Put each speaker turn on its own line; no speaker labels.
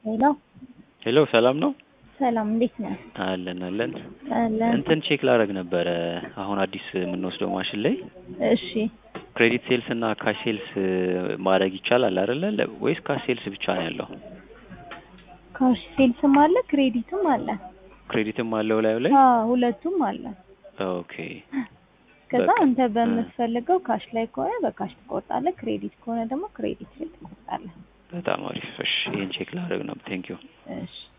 ሄሎ
ሄሎ ሰላም ነው?
ሰላም እንዴት ነህ?
አለን አለን።
አለን።
እንትን ቼክ ላደርግ ነበረ አሁን አዲስ የምንወስደው ማሽን ላይ
እሺ
ክሬዲት ሴልስ እና ካሽ ሴልስ ማድረግ ይቻላል አይደለ? ለ- ወይስ ካሽ ሴልስ ብቻ ነው ያለው?
ካሽ ሴልስም አለ ክሬዲትም አለ።
ክሬዲትም አለው ላዩ ላይ?
አዎ ሁለቱም አለ።
ኦኬ
ከዛ
በቃ።
አንተ በምትፈልገው ካሽ ላይ ከሆነ በካሽ ትቆርጣለህ፣ ክሬዲት ከሆነ ደግሞ ክሬዲት ላይ ትቆርጣለህ።
በጣም አሪፍ። እሺ ይሄን ቼክ ላደርግ ነው። ቴንክ ዩ
እሺ